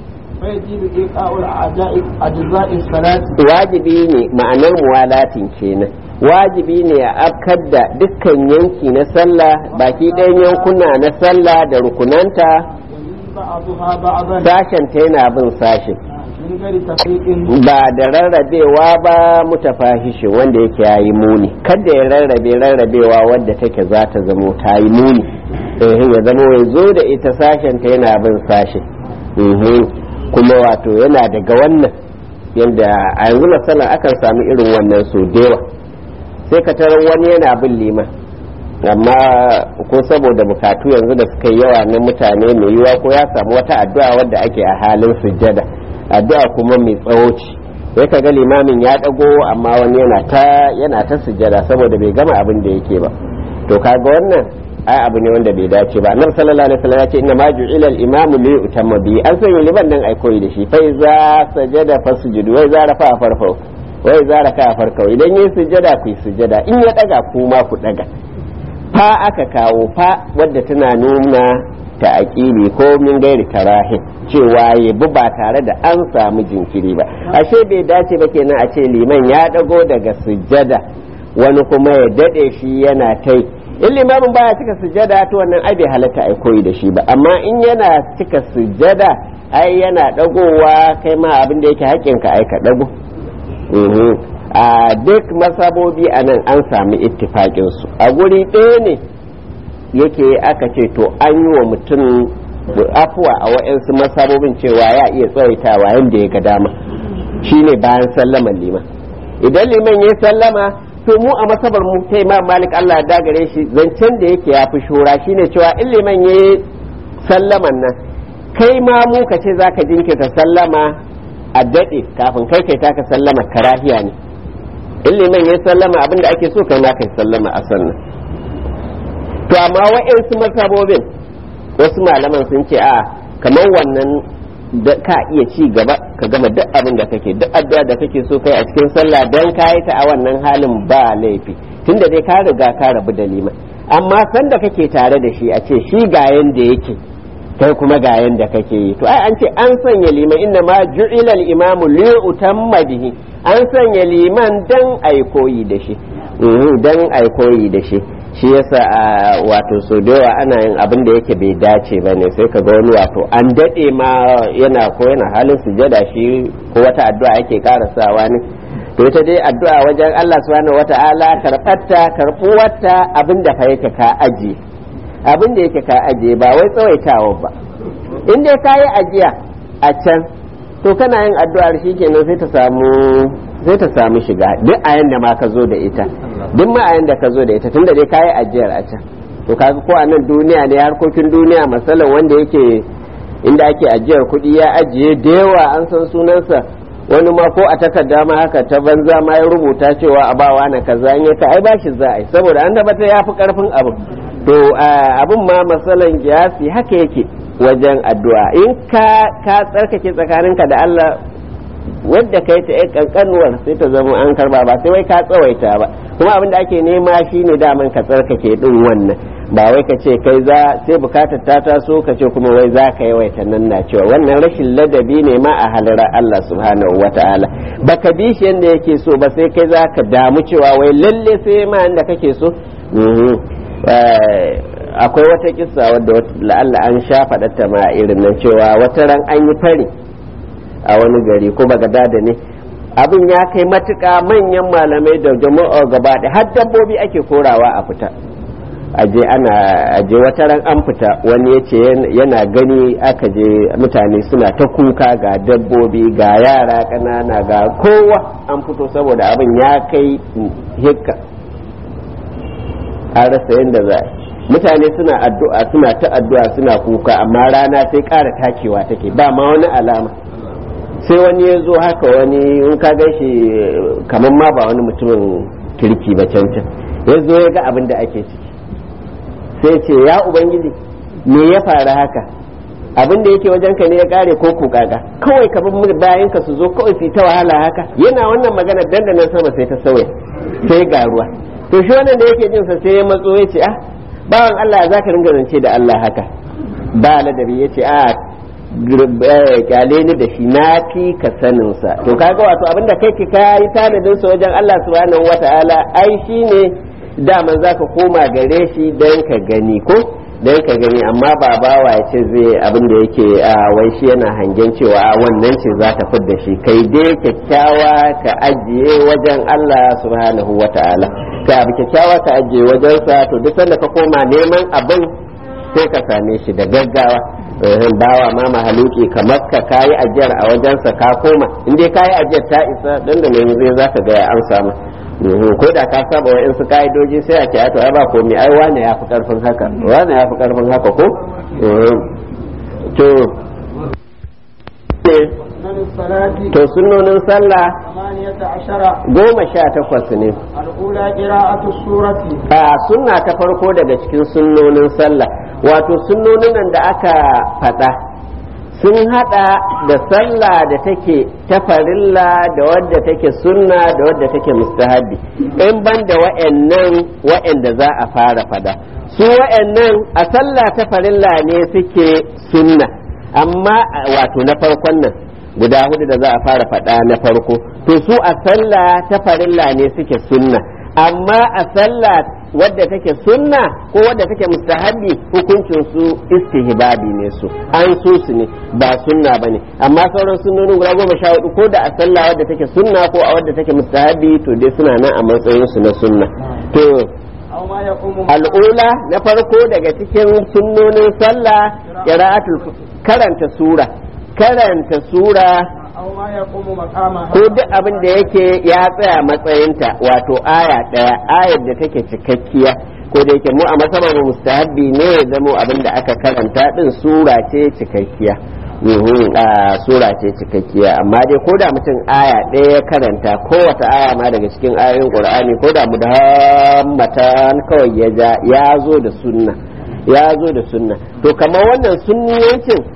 فيجب إيقاع الأعداء أجزاء الصلاة wajibi ne ma'anar muwalatin kenan wajibi ne a afkar da dukkan yanki na sallah baki ɗayan yankuna na sallah da rukunanta يلي بعضها بعضا sashenta yana bin sashen من غير تفريق ba da rarrabewa ba mutafahishi wanda yake ya yi muni kada ya rarrabe rarrabewa wadda take za ta zamo ta yi muni eh ya zamo ya zo da ita sashen ta yana bin sashe Mhm. kuma wato yana daga wannan yadda a yanzu masalan akan sami irin wannan so dewa sai ka tarar wani yana bin liman amma ko saboda bukatu yanzu da suka yi yawa na mutane mai yiwa ko ya samu wata addu'a wadda ake a halin sujjada addu'a kuma mai tsawo ce sai ka ga limamin ya dago amma wani yana ta yana ta sujjada saboda bai gama abin da yake ba to kaga wannan ai abu ne wanda bai dace ba annabi sallallahu alaihi wasallam ya ce inna ma ju'ila al-imamu li yutamma bi an sanya liman dan ai koyi da shi fa iza sajada fasjudu wa iza rafa farfau wa iza raka farkau idan yayi sujjada ku yi sujjada in ya daga kuma ku daga fa aka kawo fa wadda tana nuna ta aƙili ko min gairi tarahin cewa ya bi ba tare da an samu jinkiri ba ashe bai dace ba kenan a ce liman ya dago daga sujjada wani kuma ya dade shi yana tai in limamin baya cika sujjada to wannan ai bai halatta ai koyi da shi ba amma in yana cika sujjada ai yana dagowa kai ma abin da yake haƙƙinka ai ka dago Mhm. a duk masabobi a nan an sami ittifaƙinsu a guri ɗaya ne yake aka ce to an yi wa mutum afuwa a wa'yansu masabobin cewa ya iya tsawaitawa yadda ya ga dama shine bayan sallaman liman idan liman ya sallama to mu a masabar mu ta imam malik allah ya dagare shi zancen da yake ya fi shura shine cewa in liman ya sallaman nan kai ma mu ka ce zaka jinkirta sallama a daɗe kafin kai kai taka sallama karahiya ne in liman ya sallama abinda ake so kai ma kai sallama a sannan to amma wa'yansu masabobin wasu malaman sun ce a kamar wannan da ka iya ci gaba ka gama duk abin da kake duk addu'a da kake so kai a cikin sallah dan kayi ta a wannan halin ba laifi tunda dai ka riga ka rabu da liman amma sanda kake tare da shi a ce shi ga yanda yake kai kuma ga yanda kake yi to ai an ce an sanya liman inna ma ju'ila al-imamu li utamma bihi an sanya liman dan ai koyi da shi dan ai koyi da shi shi yasa a wato so da yawa ana yin abin da yake bai dace ba ne sai ka ga wani wato an daɗe ma yana ko yana halin sujada shi ko wata addu'a yake karasawa ne to ita dai addu'a wajen Allah subhanahu wata'ala karɓarta karɓuwarta abin da fa yake ka aje abin da yake ka aje ba wai tsawaitawa ba in dai ka yi ajiya a can to kana yin addu'ar shi kenan sai ta samu sai ta samu shiga duk a yanda ma ka zo da ita duk ma a yanda ka zo da ita tunda dai kayi ajiyar a can to kaga ko a nan duniya ne harkokin duniya masalan wanda yake inda ake ajiyar kuɗi ya ajiye da yawa an san sunansa wani ma ko a takarda ma haka ta banza ma ya rubuta cewa a bawa na kaza an ka ai bashi za a yi saboda an tabbata ya fi karfin abin to abin ma masalan kiyasi haka yake wajen addu'a in ka ka tsarkake tsakaninka da Allah wadda kai ta yan kankanuwar sai ta zama an karba ba sai wai ka tsawaita ba kuma abin da ake nema shine daman ka tsarkake din wannan ba wai ka ce kai za sai bukatar ta taso ka ce kuma wai za ka yawaita nan na cewa wannan rashin ladabi ne ma a halara Allah subhanahu wataala baka bi shi yanda yake so ba sai kai za ka damu cewa wai lalle sai ma inda kake so akwai wata kissa wadda la'alla an sha faɗata ma irin nan cewa wata ran an yi fari a wani gari ko bagadada ne abin ya kai matuƙa manyan malamai da jama'a gaba da har dabbobi ake korawa a fita aje ana aje wata ran an fita wani ya ce yana gani aka je mutane suna ta kuka ga dabbobi ga yara ƙanana ga kowa an fito saboda abin ya kai hikka an rasa yadda za mutane suna addu'a suna ta addu'a suna kuka amma rana sai ƙara takewa take ba ma wani alama sai wani ya zo haka wani in ka gan shi kamar ma ba wani mutumin kirki ba cancan ya zo ya ga abin da ake ciki sai ce ya ubangiji me ya faru haka abin da yake wajen ka ne ya kare ko kukaga kawai ka bar bayan ka su zo kawai su ta wahala haka yana wannan magana dandanan sama sai ta sauya sai ga ruwa to shi wannan da yake jin sa sai ya matso ya ce ah bawan Allah za ka ringa zance da Allah haka ba ladabi ya ce a kyale ni da shi na fi ka sanin sa to kaga wato abinda kai ka yi tanadin sa wajen Allah subhanahu wataala ai shine daman zaka koma gare shi dan ka gani ko dan ka gani amma ba bawa ya ce zai abin da yake a wai shi yana hangen cewa wannan ce za ta fidda shi kai dai kyakkyawa ka ajiye wajen Allah subhanahu wataala ka abu kyakkyawa ka ajiye wajen sa to duk sanda ka koma neman abin sai ka same shi da gaggawa bawa ma mahaluki kamar ka kayi ajiyar a wajensa ka koma in dai kayi ajiyar ta isa dan da ne zai zaka ga an samu ko da ka saba wa su ka'idoji sai a ce to ai ba komai ai wane ya fi karfin haka wane ya fi karfin haka ko to to sunnonin sallah goma sha takwas ne a sunna ta farko daga cikin sunnonin sallah wato sunnonin nan da aka faɗa sun hada da sallah da take ta farilla da wadda take sunna da wadda take mustahabi in ban da wa'annan wa'anda za a fara fada su wa'annan a sallah ta farilla ne suke sunna amma wato na farkon nan guda hudu da za a fara fada na farko to su a sallah ta farilla ne suke sunna amma a sallah wadda take sunna ko wadda take mustahabi hukuncin su istihbabi ne su an so su ne ba sunna bane amma sauran sunnonin guda goma sha hudu ko da a sallah wadda take sunna ko a wadda take mustahabi to dai suna nan a matsayin su na sunna to al'ula na farko daga cikin sunnonin sallah qira'atul karanta sura karanta sura ko duk abin da yake ya tsaya matsayinta wato aya ɗaya ayar da take cikakkiya ko da yake mu a masabar mustahabbi ne ya zamo abin da aka karanta din sura ce cikakkiya sura ce cikakkiya amma dai ko da mutum aya ɗaya ya karanta kowace aya ma daga cikin ayoyin qur'ani ko da mudahammatan kawai ya ja ya zo da sunna ya zo da sunna to kamar wannan sunniyancin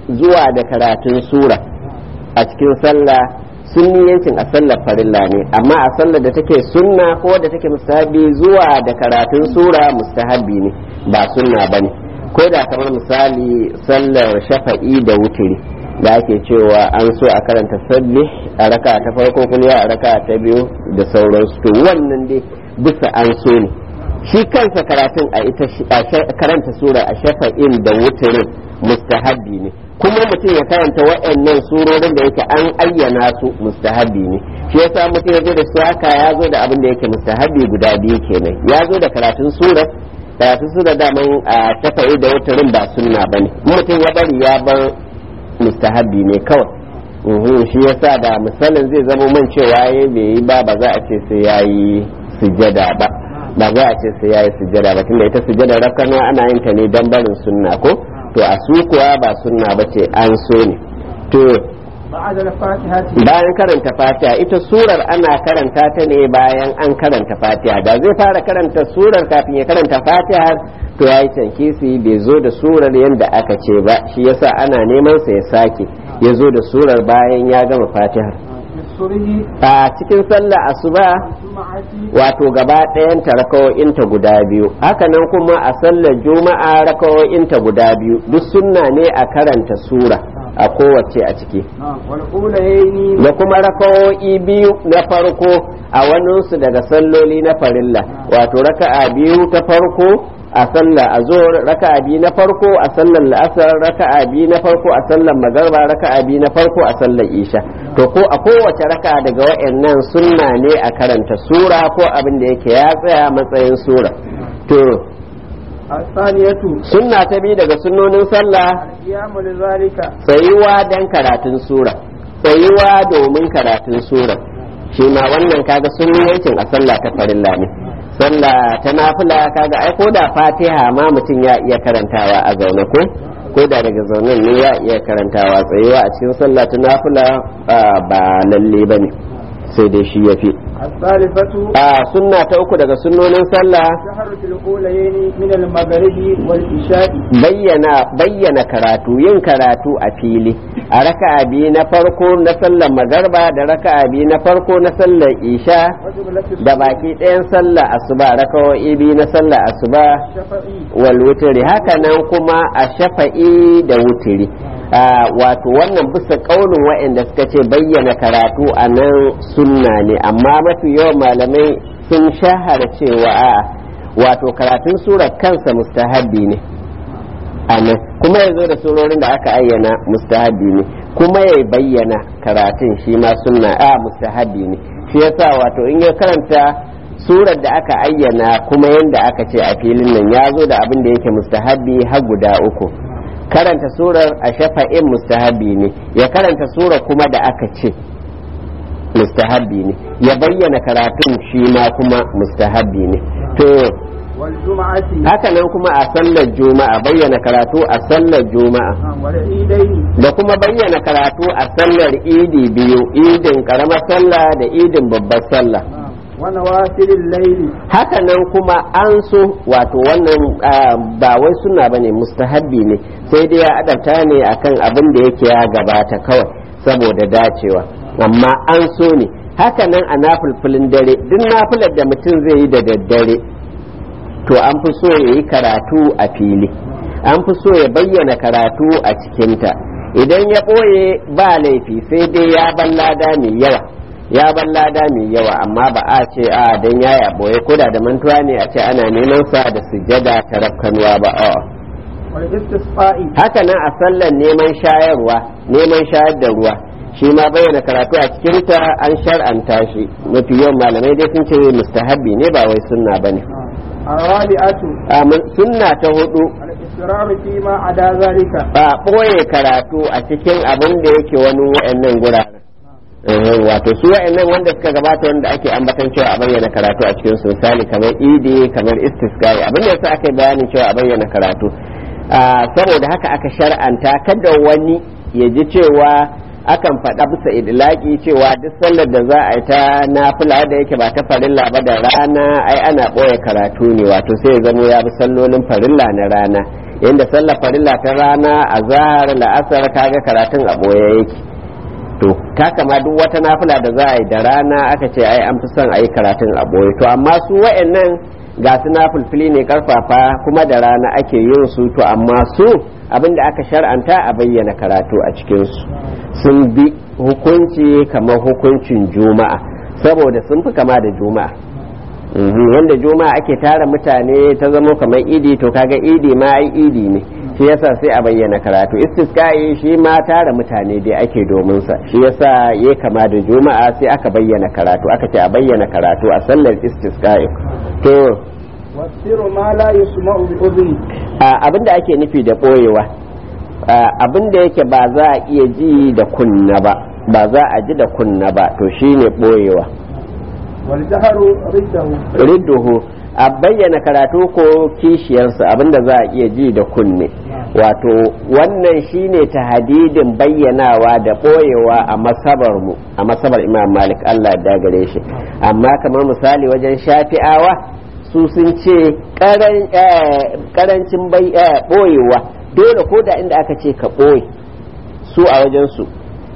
zuwa da karatun sura a cikin sallah sunniyancin a sallar farilla ne amma a sallar da take sunna ko da take mustahabi zuwa da karatun sura mustahabi ne ba sunna bane ko da kamar misali sallar shafa'i da wutiri da ake cewa an so a karanta sabbi a raka ta farko kuliya a raka ta biyu da sauransu to wannan dai bisa an so ne shi kansa karatun a ita karanta sura a shafa'in da wutirin mustahabi ne kuma mutum ya karanta waɗannan surorin da yake an ayyana su mustahabi ne shi yasa mutum ya zo da su haka ya zo da abin da yake mustahabi guda biyu kenan ya zo da karatun sura karatun sura daman a shafa'i da wutirin ba sunna bane mutum ya bari ya bar mustahabi ne kawai shi yasa da misalin zai zama man cewa ya bai yi ba ba za a ce sai ya yi sujjada ba ba za a ce sai ya yi sujjada ba tunda ita sujjada rafkana ana yin ta ne don barin sunna ko to a su kuwa ba sunna ba ce an so ne to bayan karanta fatiha ita surar ana karanta ta ne bayan an karanta fatiha da zai fara karanta surar kafin ya karanta fatiha to ya yi tankisi bai zo da surar yadda aka ce ba shi yasa ana neman sa ya sake ya zo da surar bayan ya gama fatiha a cikin sallah asuba wato gaba ɗayan ta rakawo'inta guda biyu hakanan kuma a sallar juma'a rakawo'inta guda biyu duk sunna ne a karanta sura a kowace a ciki da kuma rakawo'i biyu na farko a waninsu daga salloli na farilla wato raka'a biyu ta farko a sallar azhar raka'a biyu na farko a sallar la'asar raka'a biyu na farko a sallar magarba raka'a biyu na farko a sallar isha to ko a kowace raka'a daga wayannan sunna ne a karanta sura ko abin da yake ya tsaya matsayin sura to sunna ta bi daga sunnonin sallah tsayuwa dan karatun sura tsayuwa domin karatun sura shi ma wannan kaga sunniyancin a sallah ta farilla ne sallah ta nafila kaga ai ko da fatiha ma mutum ya iya karantawa a zaune ko ko da daga zaunen ne ya iya karantawa tsayuwa a cikin sallah ta nafila ba lalle ba ne sai dai shi ya fi a sunna ta uku daga sunnonin sallah bayyana bayyana karatu yin karatu a fili a raka'a biyu na farko na sallar magarba da raka'a biyu na farko na sallar isha da baki ɗayan sallar asuba raka'o'i biyu na sallar asuba wal wutiri haka nan kuma a shafa'i da wutiri wato wannan bisa kaunin waɗanda suka ce bayyana karatu a nan sunna ne amma mafi yawan malamai sun shahara cewa a wato karatun surar kansa mustahabi ne anan kuma ya zo da surorin da aka ayyana mustahabi ne kuma ya bayyana karatun shi ma sunna a mustahabi ne shi yasa wato in ya karanta surar da aka ayyana kuma yadda aka ce a filin nan ya zo da abin da yake mustahabi har guda uku karanta surar a shafa'in mustahabi ne ya karanta surar kuma da aka ce mustahabi ne ya bayyana karatun shi ma kuma mustahabi ne to haka nan kuma a sallar juma'a bayyana karatu a sallar juma'a da kuma bayyana karatu a sallar idi biyu idin karamar sallah da idin babbar sallah haka nan kuma an so wato wannan ba wai suna bane mustahabbi ne sai dai ya adabta ne akan abin da yake ya gabata kawai saboda dacewa amma an so ne haka nan a nafulfulin dare duk nafilar da mutum zai yi da daddare to an fi so ya yi karatu a fili an fi so ya bayyana karatu a cikinta idan ya ɓoye ba laifi sai dai ya ban lada mai yawa ya ban lada mai yawa amma ba a ce a dan ya ya ɓoye ko da mantuwa ne a ce ana neman sa da sujjada ta rafkanuwa ba a haka nan a sallar neman shayarwa neman shayar da ruwa shi ma bayyana karatu a cikinta an shar'anta shi mafi yawan malamai dai sun ce mustahabbi ne ba wai sunna bane sunna ta hudu al-israr fi ma ada zalika ba ɓoye karatu a cikin abin da yake wani wa'annan guraren wato su wa'annan wanda suka gabata wanda ake ambatan cewa a bayyana karatu a cikin su misali kamar idi kamar istisqai abin da yasa aka yi bayanin cewa a bayyana karatu saboda haka aka shar'anta kada wani ya ji cewa akan faɗa bisa idlaki cewa duk sallar da za a yi ta nafila da yake ba ta farilla ba da rana ai ana ɓoye karatu ne wato sai ya zamo ya bi sallolin farilla na rana yanda sallar farilla ta rana a zahar la'asar kaga karatun a boye yake to ta kama duk wata nafila da za a yi da rana aka ce ai an fi son a yi karatun a boye to amma su wa'annan ga su nafilfili ne karfafa kuma da rana ake yin su to amma su abinda aka shar'anta a bayyana karatu a cikinsu sun bi hukunci kamar hukuncin juma'a saboda sun fi kama da juma'a wanda juma'a ake tara mutane ta zama kamar idi to kaga idi ma ai idi ne shi yasa sai a bayyana karatu istisqa'i shi ma tara mutane dai ake domin sa shi yasa ya kama da juma'a sai aka bayyana karatu aka ce a bayyana karatu a sallar istisqa'i to wasiru ma la yusma'u bi udhni abinda ake nufi da boyewa abinda yake ba za a iya ji da kunna ba ba za a ji da kunna ba to shine boyewa wal jahru riddahu ridduhu a bayyana karatu ko kishiyarsa abinda za a iya ji da kunne wato wannan shine tahadidin bayyanawa da boyewa a masabar mu a masabar imam malik Allah ya gare shi amma kamar misali wajen shafi'awa su sun ce karancin boyewa dole ko da inda aka ce ka boye su a wajensu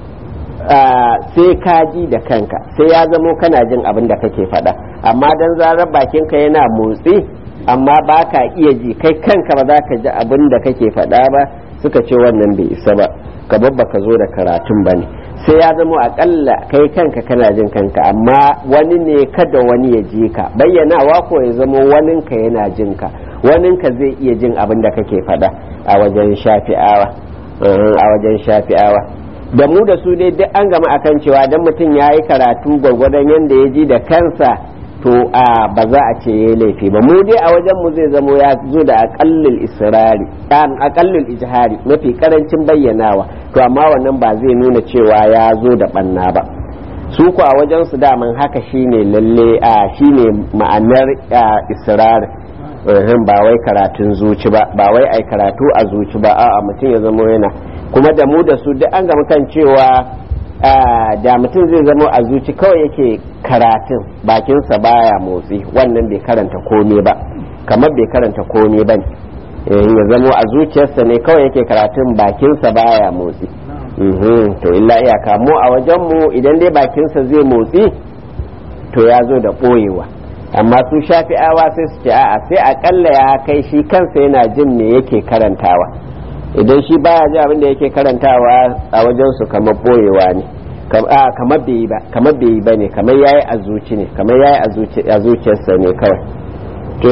sai ka ji da kanka sai ya zamo kana jin abin da kake faɗa amma dan zarar bakinka yana motsi amma ba ka iya ji kai kanka ba za ka ji abin da kake faɗa ba suka ce wannan bai isa ba ka babba ka zo da karatun ba ne sai ya zamo akalla kai kanka kana jin kanka amma wani ne kada wani ya ji ka bayyanawa ko ya zamo waninka yana jin ka waninka zai iya jin abin da kake faɗa a wajen shafi'awa a wajen shafi'awa da mu da su dai duk an gama akan cewa dan mutum ya yi karatu gwargwadon yadda ya ji da kansa to a ba za a ce ya laifi ba mu dai a wajen mu zai zamo ya zo da akallul israri akallul ijhari mafi karancin bayyanawa to amma wannan ba zai nuna cewa ya zo da banna ba su ku a wajen su daman haka shine lalle a shine ma'anar israr ba wai karatun zuci ba ba wai ai karatu a zuci ba a'a mutum ya zamo yana kuma da mu da su duk an gama kan cewa da mutum zai zama a zuci kawai yake karatun bakinsa baya motsi wannan bai karanta komai ba kamar bai karanta komai ba ya zama a zuciyarsa ne kawai yake karatun bakinsa baya motsi to illa iyaka mu a wajenmu idan dai bakinsa zai motsi to ya zo da ɓoyewa amma su shafi'awa sai su ce a'a sai akalla ya kai shi kansa yana jin me yake karantawa idan shi baya ji abin da yake karantawa a wajen su kamar boyewa ne kamar bai yi ba kamar bai yi ba ne kamar yayi a zuci ne kamar yayi a zuciyarsa ne kawai to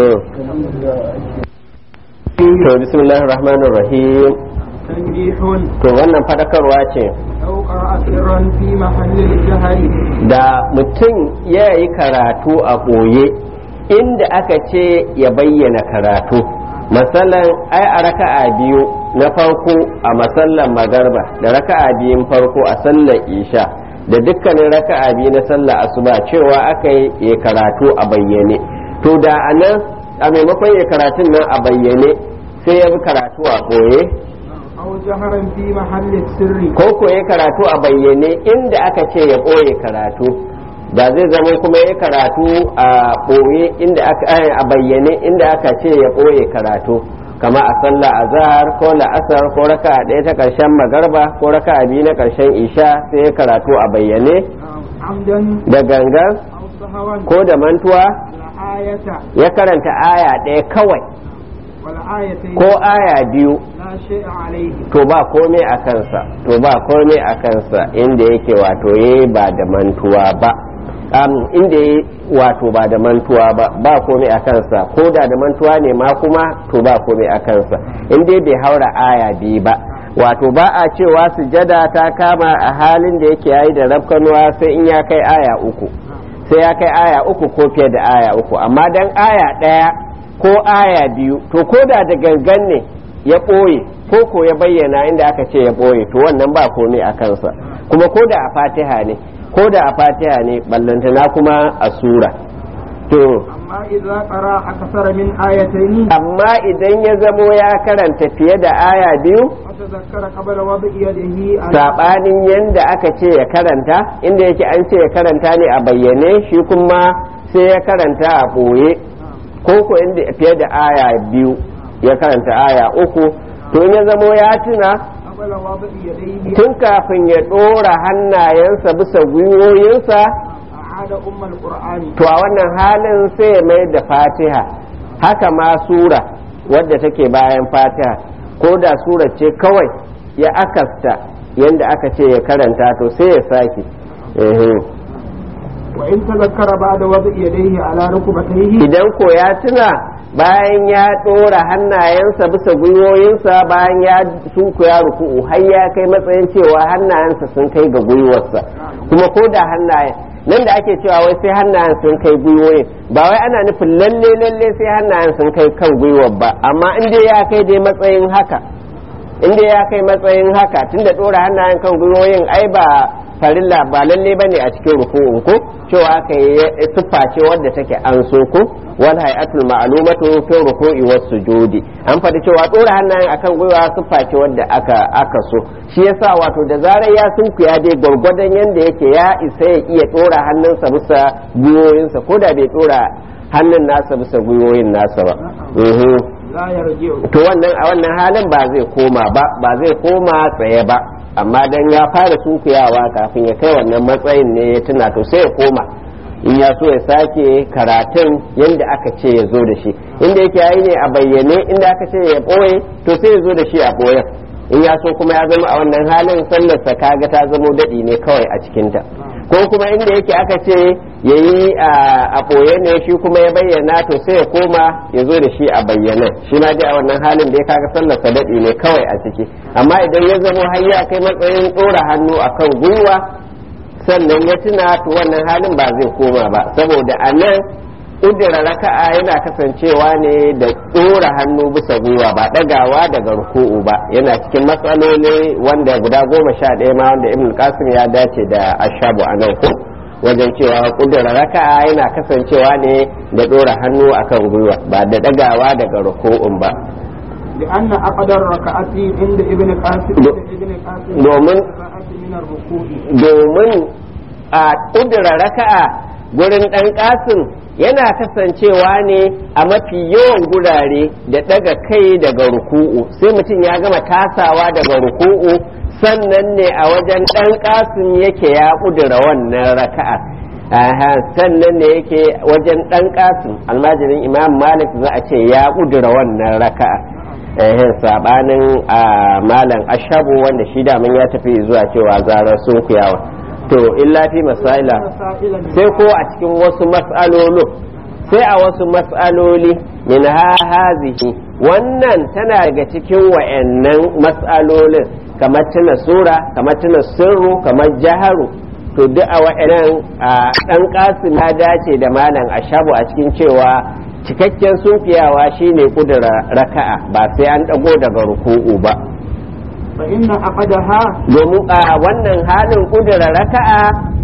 to bismillahir rahmanir rahim tanbihun to wannan fadakarwa ce law qara'a sirran fi mahallil jahri da mutum ya yi karatu a ɓoye inda aka ce ya bayyana karatu masalan ai a raka'a biyu na farko a masallan magarba da raka'a biyun farko a sallar isha da dukkanin raka'a biyu na sallar asuba cewa aka yi karatu a bayyane to da a nan a maimakon ya karatun nan a bayyane sai ya bi karatu a ɓoye aw jahran fi mahallil sirri ko ko ya karatu a bayyane inda aka ce ya ɓoye karatu da zai zama kuma ya karatu a ɓoye inda aka a bayyane inda aka ce ya ɓoye karatu kama a sallah azhar ko la'asar ko raka ɗaya ta ƙarshen magarba ko raka biyu na ƙarshen isha sai ya karatu a bayyane amdan da gangan aw sahawan ko da mantuwa la ayata ya karanta aya ɗaya kawai wal ayatayn ko aya biyu la shay'a alayhi to ba komai a kansa to ba komai a kansa inda yake wato yayi ba da mantuwa ba um, inda yayi wato ba da mantuwa ba ba komai a kansa ko da da mantuwa ne ma kuma to ba komai a kansa inda bai haura aya biyu ba wato ba a cewa sujada ta kama a halin da yake yayi da rafkanuwa sai in ya kai aya uku sai ya kai aya uku ko fiye da aya uku amma dan aya ɗaya ko aya biyu to ko da da gangan ne ya ɓoye ko ko ya bayyana inda aka ce ya ɓoye to wannan ba komai a kansa kuma ko da a fatiha ne ko da a fatiha ne ballantana kuma a sura to amma idza qara akthara min ayatayn amma idan ya zamo ya karanta fiye da aya biyu fatadhakkara qabla wad'i yadihi ala saɓanin yadda aka ce ya karanta inda yake an ce ya karanta ne a bayyane shi kuma sai ya karanta a ɓoye ko ko inda fiye da aya biyu ya karanta aya uku to in ya zamo ya tuna قبل وضع يديه tun kafin ya ɗora hannayensa bisa gwiwoyinsa أعاد أم القرآن to a wannan halin sai ya mai da fatiha haka ma sura wadda take bayan fatiha ko da sura ce kawai ya akasta yadda aka ce ya karanta to sai ya sake Ehe. وإن تذكر بعد وضع يديه على ركبتيه idan ko ya tuna bayan ya ɗora hannayensa bisa gwiwoyinsa bayan ya sunkuya ruku'u har ya kai matsayin cewa hannayensa sun kai ga gwiwarsa kuma ko da hannayen nan da ake cewa wai sai hannayen sun kai gwiwoyin ba wai ana nufin lalle lalle sai hannayen sun kai kan gwiwar ba amma in dai ya kai dai matsayin haka in dai ya kai matsayin haka tunda ɗora hannayen kan gwiwoyin ai ba farilla ba lalle ba ne a cikin ruku'un ko cewa aka yi siffa ce wadda take an so ko wal hay'atul ma'lumatu fi ruku'i was sujudi an faɗi cewa ɗora hannayen akan gwiwa siffa ce wadda aka aka so shi yasa wato da zarar ya sunkuya dai gwargwadon yanda yake ya isa ya iya ɗora hannunsa bisa gwiwoyinsa ko da bai ɗora hannun nasa bisa gwiwoyin nasa ba Mhm. لا يرجع to wannan a wannan halin ba zai koma ba ba zai koma tsaye ba amma dan ya fara sunkuyawa kafin ya kai wannan matsayin ne ya tuna to sai ya koma in ya so ya sake karatun yadda aka ce ya zo da shi inda yake yayi ne a bayyane inda aka ce ya ɓoye to sai ya zo da shi a ɓoyen in ya so kuma ya zama a wannan halin sallarsa kaga ta zamo daɗi ne kawai a cikinta ko kuma inda yake aka ce ya yi a ɓoye ne shi kuma ya bayyana to sai ya koma ya zo da shi a bayyana shi ma dai a wannan halin da ya kaga sallarsa daɗi ne kawai a ciki amma idan ya zamo har ya kai matsayin ɗora hannu akan gwiwa sannan ya tuna to wannan halin ba zai koma ba saboda a nan ƙudura raka'a yana kasancewa ne da ɗora hannu bisa gwiwa ba ɗagawa daga ruku'u ba yana cikin matsaloli wanda guda goma sha ɗaya ma wanda ibn qasim ya dace da ashabu a nan ko wajen cewa ƙudura raka'a yana kasancewa ne da ɗora hannu akan gwiwa ba da ɗagawa daga ruku'un ba لأن أقدر الركعة عند ابن قاسم دو- عند ابن قاسم دومن- الركعة من الركوع domin a ƙudura raka'a gurin ɗan ƙasin yana kasancewa ne a mafi yawan gurare da ɗaga kai daga ruku'u sai mutum ya gama tasawa daga ruku'u sannan ne a wajen ɗan ƙasin yake ya ƙudura wannan raka'a Aha, sannan ne yake wajen ɗan ƙasin almajirin imam malik za a ce ya ƙudura wannan raka'a ehin sabanin a malam ashabu wanda shi daman ya tafi zuwa cewa zarar sun kuyawa to illa fi masaila مسائل sai ko a cikin wasu mas'alolo sai a wasu mas'aloli min ha hazihi wannan tana daga cikin wa'annan mas'alolin kamar tuna sura kamar tuna sirru kamar jaharu to duk a wa'annan a dan kasim ya dace da malam ashabu a cikin cewa cikakken sunfiyawa shine kudura raka'a ba sai an dago daga ruku'u ba فإن أقدها domin a wannan halin kudura raka'a